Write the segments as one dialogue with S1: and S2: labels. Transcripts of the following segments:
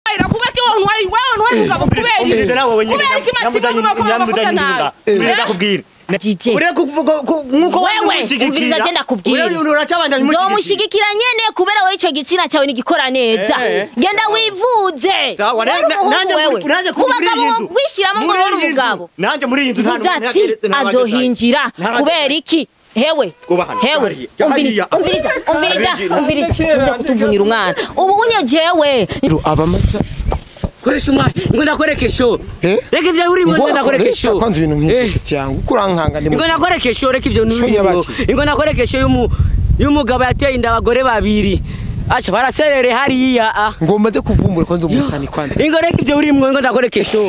S1: mbabarira kubera ko wewe ntwari wewe ntwari umugabo kubera iki
S2: umviriza nawe wenyine
S1: kubera iki matsiko muba kuba amakosa nawe
S2: ureka kubwira
S3: Jije.
S2: ureka kuvuga ko- nkuko
S3: Wewe, umviriza je ndakubwira.
S2: uratabanda
S3: nzomushigikira nyene kubera wowe ico gitsina cyawe nigikora neza
S2: Eh.
S3: genda wivuze
S2: Sawa, na-
S3: Wari
S2: na-
S3: umuhungu
S2: nanjye
S3: wewe.
S2: muri- nanjye
S3: Mu
S2: kuri iyi
S3: bagabo
S2: nzu.
S3: wishyiramo ngo
S2: Muri
S3: wari
S2: iyi nzu.
S3: umugabo
S2: nanjye muri iyi nzu nta-
S3: vuga
S2: nta-
S3: ati
S2: nta- nta-
S3: azohinjira
S2: nta-
S3: kubera iki hewe
S2: Twubahane.
S3: hewe
S2: Hariya. Hariya.
S3: umviriza umviriza umviriza
S2: Hariya.
S3: umviriza uza kutuvunira umwana ubu unye jewe
S4: abamaca
S5: koresha umwanya ngo ndakwereke show
S4: Eh?
S5: reka ivyo urimo ngo ndakwereke
S4: reka
S5: show
S4: kwanza ibintu
S5: Eh,
S4: nk'iki yangu uko urankanga ndi
S5: ngo ndakwereke show reka ivyo
S4: Show
S5: urimo
S4: nyabaki?
S5: ngo ndakwereke show y'umu y'umugabo yateye inda abagore babiri acha baraserere hariya ah
S4: ngomba nze kuvumbura kwanza umusani kwanza
S5: ingo reka ivyo urimo ngo ndakwereke show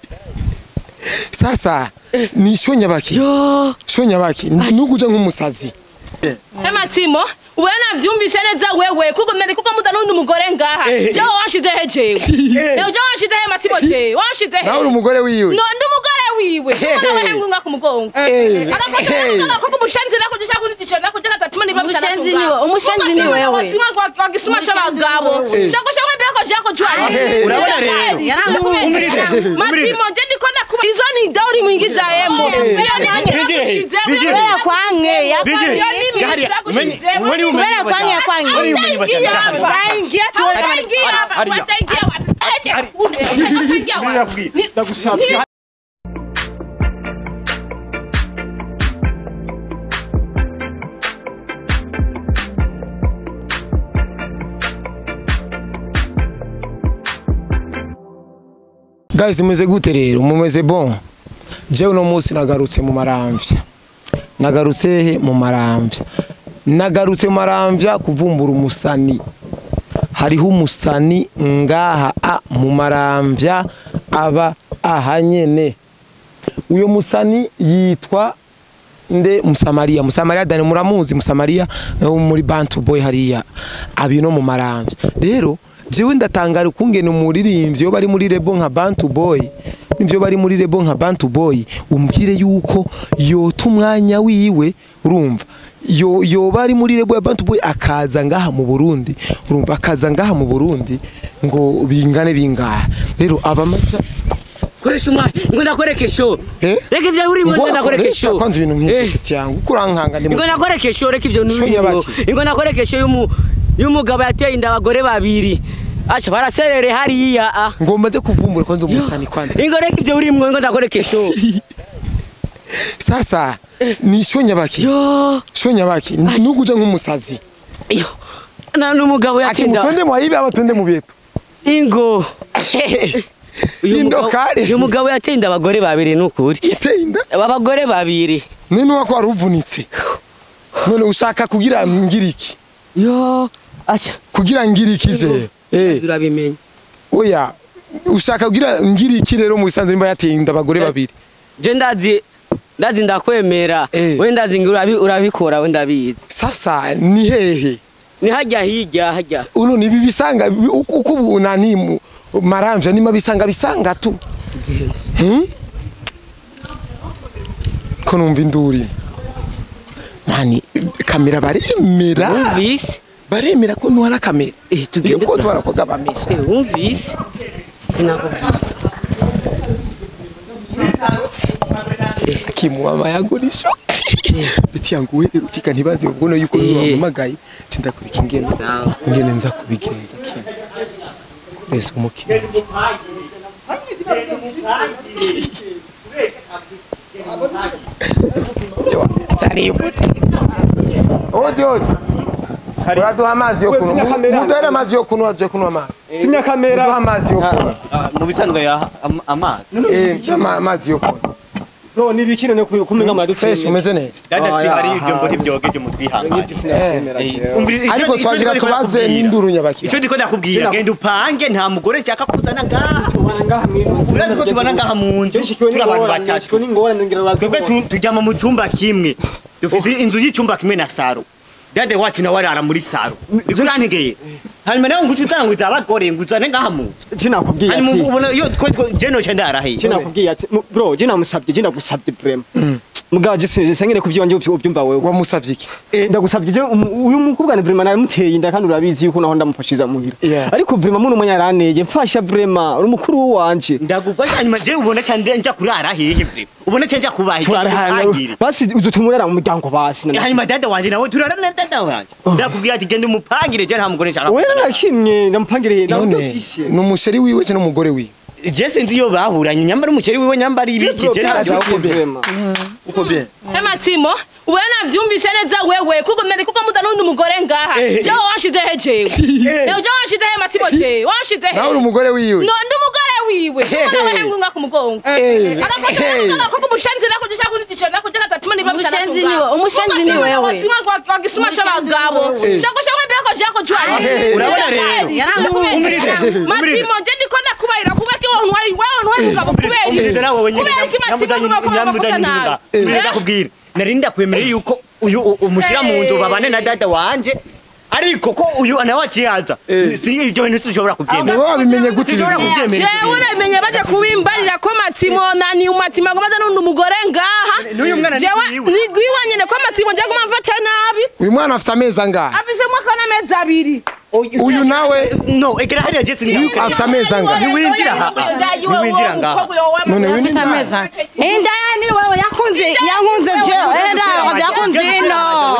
S4: sasa ni sho nyabaki
S5: yo
S4: sho nyabaki nukuja nk'umusazi
S1: Ematsimo ubu navyumvise neza wewe kuko nari kuko muda n'undi mugore ngaha
S2: Eh.
S1: jewe wanshize he jewe jewe wanshize he Matsimo jewe wanshize he
S4: nawe uri umugore wiwe
S1: no ndi umugore wiwe
S4: Hey.
S1: ubona wehe ngunga ku mugongo
S4: Eh,
S1: agakosa
S4: hey.
S1: kuko umushenzi nako gisha kuri ticha nako jana tatuma ni babita
S3: Umushenzi ni we- umushenzi ni wewe.
S1: wasima kwa gisuma c'abagabo shako shako mbeko jako jwari
S4: Hey.
S2: Urabona rero? Umvirize, umvirize.
S1: Matsimo je ndiko ndakuba izo ni dauri mwingiza yemo iyo ni
S2: Bigire he, bigire he.
S3: kubera kwange
S2: Bigire.
S1: Iyo ni mimi
S2: Hariya.
S1: turakushize.
S2: Umeni- umeni umenye
S3: kubera kwange
S2: bata-
S3: kwange
S2: umeni umenye bata-
S1: Utaingia hapa.
S3: Utaingia tu.
S1: Utaingia hapa.
S2: Hariya.
S1: Utaingia wapi? Ende
S2: Hariya.
S1: kule. Utaingia wapi?
S2: Ndakubwira.
S1: Ni-
S2: Ndagusabye.
S4: guys mumeze gute rero mumeze bon jewe uno munsi nagarutse mu maramvya nagarutse he mu maramvya nagarutse mu maramvya kuvumbura umusani hariho umusani ngaha a mu maramvya aba aha nyene uyo musani yitwa nde musamariya musamariya dani muramuzi musamariya wo muri bantu boy hariya abi no mu maramvya rero jewe ndatangara ukungene umuririmbyi iyo bari muri rebo nka bantu boy nivyo bari muri rebo nka bantu boy umbwire yuko yota umwanya wiwe urumva yo yoba ari muri rebo ya bantu boy akaza ngaha mu Burundi urumva akaza ngaha mu Burundi ngo bingane bingaha rero abamaca
S5: koresha umwanya ngo ndakwereke show
S4: Eh?
S5: reka ivyo urimo ngo ndakwereke
S4: Reka
S5: show
S4: kwanza ibintu
S5: Eh.
S4: nk'iki yangu uko urankanga ndi mu-
S5: ingo ndakwereke show reka ivyo
S4: Show
S5: urimo
S4: nyabaki?
S5: ingo ndakwereke show y'umu y'umugabo yateye inda abagore babiri acha baraserere hariya ah
S4: ngomba nze kuvumbura kwanza umusani kwanza
S5: ingo reka ivyo urimo ngo ndakwereke show
S4: sasa ni sho nyabaki
S5: yo
S4: sho nyabaki nukuja nk'umusazi
S5: yo na n'umugabo
S4: ati
S5: yatinda
S4: mutonde mwayibe abatonde mu byetu
S5: ingo uyu
S4: Indo
S5: mugabo-
S4: kare.
S5: uyu mugabo yateye inda abagore babiri nukuri
S4: iteye inda
S5: abagore babiri
S4: none wako waruvunitse none ushaka kugira ngira iki
S5: yo acha
S4: kugira ngira iki je eh
S5: turabimenya
S4: oya ushaka kugira ngira iki rero mu bisanzwe nimba yateye inda abagore babiri
S5: je ndazi ndazi ndakwemera
S4: Eh.
S5: we ndazi ngo urabi- urabikora we ndabizi
S4: sasa ni hehe
S5: ni hajya hirya hajya
S4: uno ni bibisanga uko uko ubu nani mu- maramvya nima bisanga bisanga tu hmm? ko numva induri mani kamera baremera
S5: wumvise
S4: baremera ko ntwara kamera
S5: Eh, tugende
S4: ko
S5: twa-
S4: twara koga bamesha
S5: Eh, wumvise sinakubwira
S4: kimuwa mayagurisho biti yangu we rukika ntibaze ubwo no yuko
S5: Eh.
S4: wamamagaye cindakurika ingenzi
S5: Sawa.
S4: ingene nza kubigenza kimwe kureza umukino odi odi uraduha amazi yo kunywa muduhere amazi yo kunywa je kunywa amazi
S6: Simya kamera.
S4: muduha amazi yo kunywa
S2: mu bisanzwe ya am- amazi
S4: eh ama- amazi yo kunywa
S6: No ni bikino no kumenga
S4: fresh
S6: madutse.
S4: umeze neza
S2: dada si
S6: Ah,
S2: hari
S6: ya,
S2: ibyo ngo
S6: hari.
S2: ntibyogeje mu twihangane Eh, umviriza- icyo-
S4: ariko
S2: icyo
S4: twagira
S2: ndiko
S4: tubaze
S2: ndakubwira.
S4: n'induru nyabakira
S2: icyo ndiko ndakubwira
S6: Kina-
S2: genda upange nta mugore nshaka kuzana ngaha
S6: Ngaha mwiru.
S2: urazi ko tubana ngaha mu nzu
S6: Kenshi kiwe
S2: turi abantu
S6: n'ingorane,
S2: batatu
S6: kiwe n'ingorane ngira bazi.
S2: twebwe tu- turyama mu cyumba kimwe dufite inzu y'icyumba kimwe na saro dade wacu nawe arara muri saro niko urantegeye hanyuma nawe ngo uce uzana ngo uzaba abagore ngo uzane ngaha mu nzu
S6: Cinakubwiye
S2: hanyuma
S6: ati.
S2: ubona iyo twe twe- je noce ndarahiye
S6: Cinakubwiye ati mu- bro je namusabye je ndagusabye vraiment. mugabo je sengere kuvyonje uvyumva wewe
S4: wamusavye iki
S6: ndagusabye je umu- uyu mukobwa ni vraiment naramuteye inda kandi urabizi yuko naho ndamufashiza muhira
S4: Yeah.
S6: ariko vraiment muno mwanya yaraneye mfasha vraiment uri mukuru wanje
S2: ndagufasha hanyuma je ubona cyane njya kurara hehe vre ubona cyane njya kubahe
S6: turarahana basi uzotumurera mu muryango basi na-
S2: hanyuma dada wanje nawe turara na dada wanje ndakubwira ati genda umupangire je nta mugore nshaka
S6: wera nakimwe ndamupangiriye
S4: none ni umusheri wiwe cyangwa umugore wiwe
S2: je sinzi iyo bahuranye nyambara umukeri wiwe nyambara ibiki je ntabyo
S4: uko bien
S1: Ematimo, wewe navyumvise neza wewe kuko nari kuko muda nundi mugore ngaha.
S2: Eh.
S1: Je wanshize he jewe. Leo je wanshize he Matimo je. Wanshize he.
S4: nawe uri umugore wiwe
S1: No ndi umugore wiwe. Kuko nawe hengu nga kumugongo.
S4: Eh, eh.
S1: Akakosha kuko umushenzi nako gisha kuri ticho nako jana tatuma ni babita.
S3: Umushenzi ni we- umushenzi ni wewe.
S1: Wasima kwa gisuma c'abagabo. Shako shako mbeko jako jwari.
S4: Eh,
S2: urabona rero umvirize umvirize
S1: Matimo je ndiko ndakubarira kuba ki wewe ntwari wewe ntwari ugabo kubera.
S2: umvirize nawe wenyine
S1: Kubera iki Matimo
S2: nyamudanye
S1: bakosa nabi.
S2: umvirize ndakubwira nari ndakwemereye yuko uyu u- umushyira mu nzu babane na dada wanje ariko ko uyu nawe akiyaza si ibyo bintu sinshobora kubyemera
S4: niwe wabimenye gute
S2: sinshobora
S4: ibi bintu?
S2: kubyemera
S1: jewe namenye baje kubimbarira ko matimo nani umatimo agomaze n'undi umugore ngaha
S2: N'uyu mwana ni
S1: jewe
S2: gwiwe.
S1: ni gwiwe nyene ko matimo nje guma mfata nabi
S4: uyu mwana afite amezi angahe
S1: afise mwaka n'amezi abiri
S4: uyu nawe
S2: no egera hariya je sindamuka
S4: afite amezi angahe
S2: ntiwinjira aha ntiwinjira ngaha
S4: none uyu ni
S7: inda ni wewe yakunze yankunze je enda yakunze ino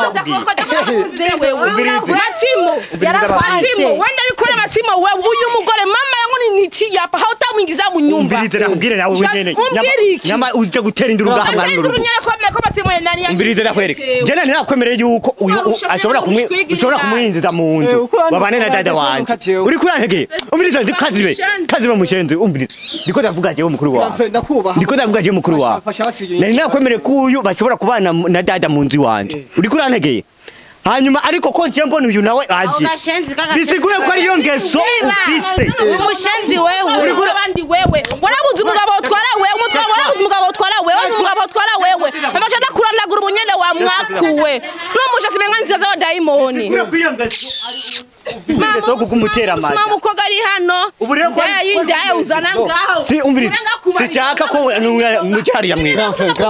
S1: matimo matimo wenda bikore matimo wewe uyu mugore mama yangu ni nitiyapa hautamwingiza mu nyumba
S2: umvirize nakubwire nawe wenyene
S1: umbwire iki
S2: nyama uje gutera induru ngaha mwana
S1: Nduru
S2: n'urugo
S1: nyene ko ko matimo nani
S2: umvirize nakwereka je nari nakwemereye yuko uyu u- ashobora kumwi ushobora kumwinjiza mu
S6: Eh,
S2: nzu
S6: uko urandika
S2: babane na dada
S6: urandika
S2: wanje
S6: ukajewe.
S2: uri kurantegeye umvirize kazibe kazibe mushenzi umvirize ndiko ndavuga jewe mukuru wawe
S6: ndakubaha
S2: ndiko ndavuga jewe mukuru wawe
S6: Fasha basi ibyo
S2: nari nakwemereye ko uyu bashobora kubana mu- na dada mu nzu iwanje uri kurantegeye hanyuma ariko ko ngiye mbona uyu nawe aje
S7: gashenzi
S2: bisigure ko ariyo ngeso ufise
S7: umushenzi wewe
S1: uri kuri abandi wewe warabuze umugabo utwara wewe umutwara warabuze umugabo utwara wewe warabuze umugabo utwara wewe amacha ndakurandagura umunyene wa mwakuwe n'umusha simenga nziza za dayimoni
S2: Uri kuri iyo ngeso ufise ingeso yo kugumutera amata
S1: sima mukobwa ari hano
S2: Ubu rero ko-
S1: ndaya yindaya uzana ngaho
S2: si umvirize sicyaka ko mucyariya mwiza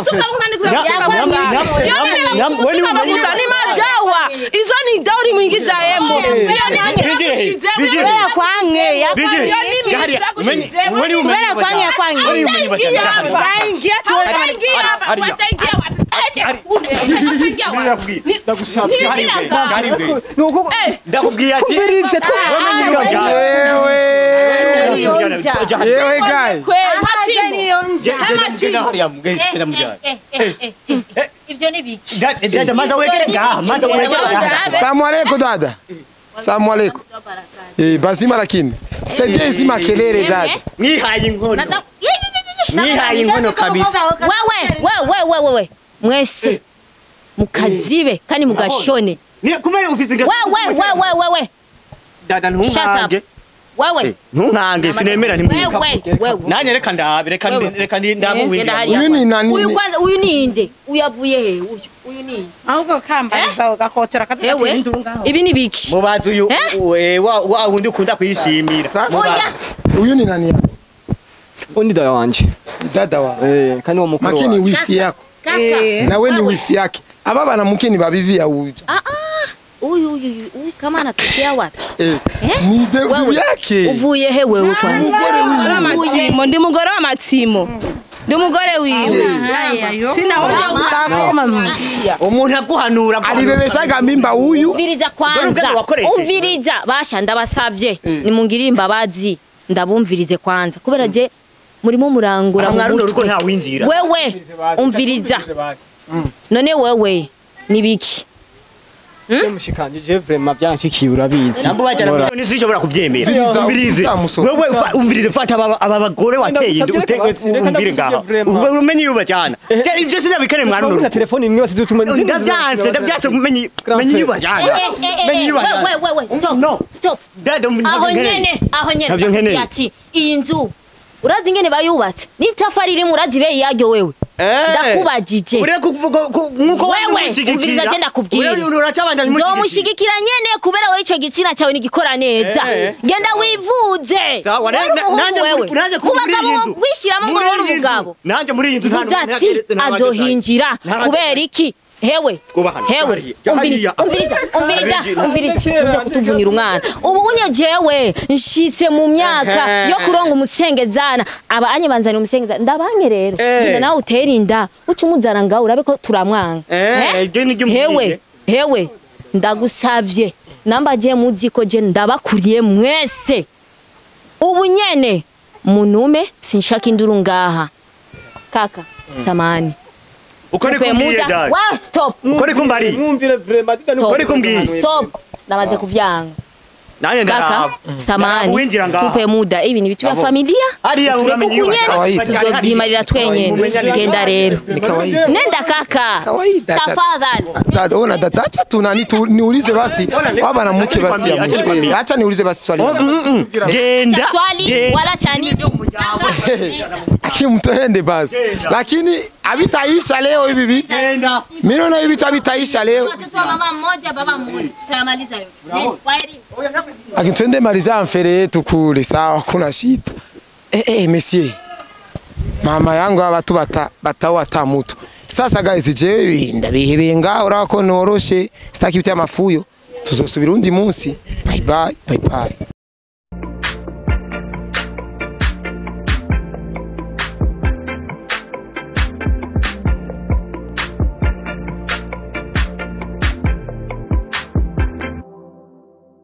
S1: ni madawa izo ni dawa ulimwingiza embo iyo ni
S2: Bigire he, bigire he.
S7: kubera kwange
S2: Bigire. Jahari, mwenye- mwenye umenye
S7: kubera kwange kwange
S2: Mwenye umenye
S1: Ataingia
S2: bajana.
S1: hapa.
S7: ndaingia tu
S1: Wataingia hapa,
S2: Hariya.
S1: wataingia hapa. Wataingia hapa.
S2: Ndakubwira.
S1: Ni-
S2: Ndagusabye.
S1: ni-
S2: Jahari
S1: ni-
S2: bwe, Jahari bwe.
S6: nuko
S1: Eh,
S2: ndakubwira ati
S6: Umvirize tu.
S2: wamenye ibyo byawe.
S4: yewe
S2: Jahari.
S4: yewe gayi
S1: kwe, Matimo.
S2: Je- je- je- je- hariya mbwe, tera mujyana.
S3: ivyo ni biki
S2: Da- dada maza wegere ngaha maza wegere ngaha
S4: salamu alaikum dada salamu alaikum eh bazima lakini msaidie hizi makelele dada
S2: mwihaye inkono
S3: Nata-
S2: mwihaye inkono kabisa
S3: wewe wewe wewe wewe mwese mukazibe kandi mugashone
S2: Ni- kumbe ufise ingeso
S3: wewe wewe wewe
S2: dada
S3: Shut
S2: ntunkange
S3: up. wewe
S2: ntunkange sinemera ntimwika
S3: wewe wewe
S2: nanjye reka ndabe reka ndi-
S3: Wewe.
S2: reka ndi- ndabe
S3: Eh,
S2: uwinjira
S3: genda
S2: mu-
S3: hariya.
S4: uyu ni nani
S3: uyu kwanza uyu ni inde uyu avuye he uyu uyu ni inde
S7: ahubwo kambariza ugakotora
S3: ewe
S7: kaduka induru ngaho
S3: ibi ni biki
S2: mubazi uyu
S3: Eh?
S2: u- eh, wa wa wundi ukunda kwishimira
S4: Sasa-
S3: oya
S4: uyu ni nani yako
S6: undi dada wanje
S4: dada wa
S6: eh kandi wa mukuru
S4: makini
S6: wanje
S4: wifi yako
S3: kaka
S4: nawe ni
S3: Wewe.
S4: wifi yake aba bana mkini babibi ya uja
S3: ah ah huyu huyu huyu huyu kama anatokea wapi
S4: eh
S3: Eh?
S4: ni devu
S3: Wewe.
S4: yake
S3: uvuye he wewe kwanza
S1: Umugore wa Matimo, ndi umugore wa Matimo. Ndi umugore wiwe. Sina
S2: umuntu aguhanura
S4: alibebeshaga mimba huyu
S3: umviriza
S2: Dore ubwanwa
S3: kwanza
S2: wakoresheje.
S3: umviriza basha ndabasavye nimungirire imbabazi ndabumvirize kwanza kubera je murimo murangura mu
S2: amwaruno rugo
S3: mutwe
S2: ntawinjira
S3: wewe umviriza none wewe nibiki
S6: je mushikanje je vraiment byanshikiye urabizi
S2: nambo bajyana
S6: Ora.
S2: miliyoni sinshobora kubyemera
S4: Umviriza,
S2: umvirize
S4: uzamusoma.
S2: wewe fa- umvirize fata aba aba bagore wateye
S6: Ndagusabye
S2: ute-
S6: reka basi, reka
S2: umvire
S6: ndagusabye
S2: ngaha
S6: vraiment.
S2: Ube- umenye iyo bajyana Je- ibyo sinabikane mwaruno
S6: Twavuga
S2: rugo
S6: telefone imwe basi dutuma
S2: ndabyanse ndabyanse umenye umenye iyo bajyana umenye iyo bajyana
S3: wewe
S2: no
S3: stop
S2: dada
S3: aho nyene aho nyene
S2: Ntabyo nkeneye.
S3: ati iyi nzu urazi ingene bayubatse n'itafari rimwe urazi ibe yaryo wewe ndakubajije
S2: uriya kuvuga ko- nk'uko
S3: wewe umviriza je ndakubwira
S2: uracyabandanya umushigikira
S3: nzomushigikira nyene kubera wewe ico gitsina cyawe nigikora neza
S2: Eh.
S3: genda wivuze
S2: Sawa,
S3: Uri
S2: na- na-
S3: umuhungu
S2: nanjye
S3: wewe.
S2: muri- nanjye
S3: mu
S2: muri iyi
S3: bagabo
S2: nzu.
S3: wishyiramo ngo
S2: Muri
S3: uri
S2: iyi nzu.
S3: umugabo
S2: nanjye muri iyi nzu nta
S3: vuze
S2: n'umwe
S3: ati
S2: nta- nta-
S3: azohinjira
S2: nta-
S3: kubera iki hewe
S2: Kubahana.
S3: hewe
S2: Hariya,
S3: umviriza
S2: hariya.
S3: umviriza umviriza
S2: Hariya.
S3: umviriza uze kutuvunira umwana ubu unye jewe nshitse mu myaka
S2: Ehe.
S3: yo kuronga umusengezana aba anye banzanira umusengezana ndabanye rero
S2: Eh.
S3: genda nawe utera inda uca umuzana ngaho urabe ko turamwanga
S2: Eh,
S3: Eh?
S2: ibyo nibyo
S3: hewe
S2: mbwiye.
S3: hewe ndagusavye namba je muzi ko je ndabakuriye mwese ubu nyene munume sinshaka induru ngaha kaka samani
S2: uko ni
S3: Tupe
S2: kumbwiye
S3: muda
S2: dad
S3: wa stop
S2: uko ni kumbari
S6: mwumvire vraiment
S3: stop
S2: Ukuri kumbwiye.
S3: stop namaze kuvyanga
S2: nanjye
S3: kaka
S2: ndaraba
S3: samani
S2: winjira ngaha
S3: tupe muda ibi ni vitu vya
S2: Abo.
S3: familia
S2: Hariya
S3: tureke
S2: uramenye iyo
S3: ukunyene
S4: kawaida.
S3: tuzovyimarira twenyene genda rero
S4: ni kawaida
S3: nenda kaka
S4: Kawaida, cha-
S3: tafadhali
S4: dada ona dada acha tu nani tu niulize basi wa mwanamke basi ya
S2: Acha nikwambie.
S4: mwisho acha niulize basi swali
S2: Oh, mm, mm. genda
S3: cha swali
S2: genda.
S3: wala cha nini
S4: akimtoende basi lakini havitaisha leo hivi vitu
S2: genda
S4: mimi naona hivi vitu havitaisha leo
S3: watoto wa mama mmoja baba mmoja tutayamaliza yote kwaheri
S4: lakini twende maliza mfere yetu kule sawa kuna shida eh eh monsieur mama yangu aba tu bata batao hata mtu sasa guys jewe ndabihebeye ngaho urako noroshe sitaki ibyo amafuyo tuzosubira undi munsi bye bye bye bye